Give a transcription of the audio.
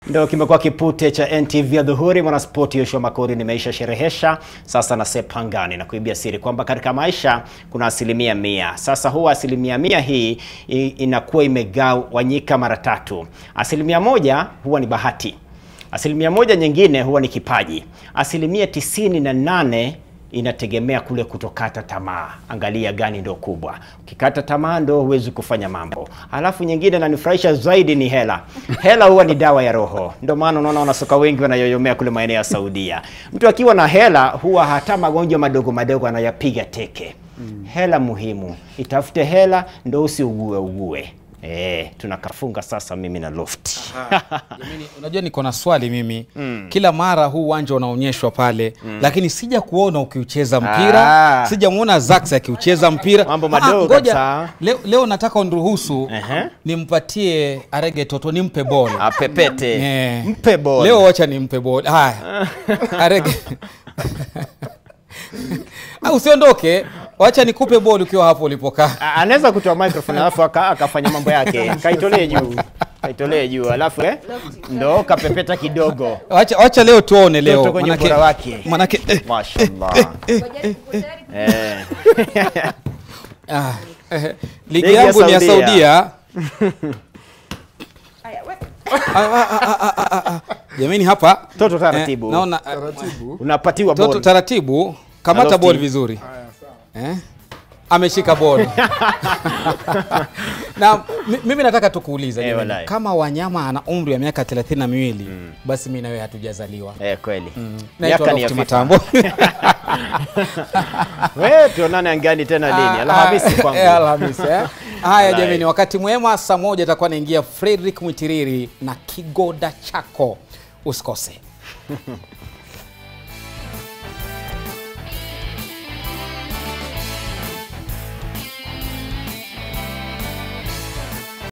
Ndio kimekuwa kipute cha NTV ya dhuhuri. Mwanaspoti Yoshua Makori nimeisha sherehesha sasa na sepangani na kuibia siri kwamba katika maisha kuna asilimia mia. Sasa huwa asilimia mia hii i- inakuwa imegawanyika mara tatu. Asilimia moja huwa ni bahati, asilimia moja nyingine huwa ni kipaji, asilimia tisini na nane inategemea kule kutokata tamaa. Angalia gani ndo kubwa. Ukikata tamaa ndo huwezi kufanya mambo. Alafu nyingine nanifurahisha zaidi ni hela. Hela huwa ni dawa ya roho, ndio maana unaona wanasoka wengi wanayoyomea kule maeneo ya Saudia. Mtu akiwa na hela huwa hata magonjwa madogo madogo anayapiga teke. Hela muhimu, itafute hela ndo usiugue ugue. Eh, tunakafunga sasa mimi na Loft. Jamani, unajua niko na swali mimi kila mara huu uwanja unaonyeshwa pale lakini sija kuona ukiucheza mpira Ah. sijamwona Zax akiucheza mpira Mambo Ah, madogo ngoja, kabisa. leo, leo nataka uniruhusu Ehe. nimpatie Arege Toto nimpe bol Apepete. Eh. Mpe ball. leo wacha nimpe bol haya Arege Ah, usiondoke wacha nikupe bol ukiwa hapo ulipokaa A- anaweza kutoa microphone alafu aka- akafanya mambo yake kaitolee juu kaitolee juu alafu eh, ndo kapepeta kidogo wacha, wacha leo tuone leo Toto kwenye ubora wake. manake eh, mashallah eh. Ah, eh, ligi Ligi ya yangu ni ya Saudia. Saudia. Ah, ah, ah, ah, ah, ah, ah. Jamani hapa Toto taratibu. eh, naona eh, unapatiwa Toto ball. taratibu, kamata Alofi. ball vizuri eh? Ameshika ball na mi- mimi nataka tukuuliza Eh, jamani, walai. kama wanyama ana umri wa miaka thelathini na miwili basi mi nawe hatujazaliwa. eh, kweli Naitwa miaka ni ya Lofty FIFA. Matambo. we tuonane angani tena lini alhamisi Ah, eh, kwangu Alhamisi, eh. Haya Walai. jamani, wakati mwema, saa moja atakuwa anaingia Frederick Mwitiriri na Kigoda chako, usikose.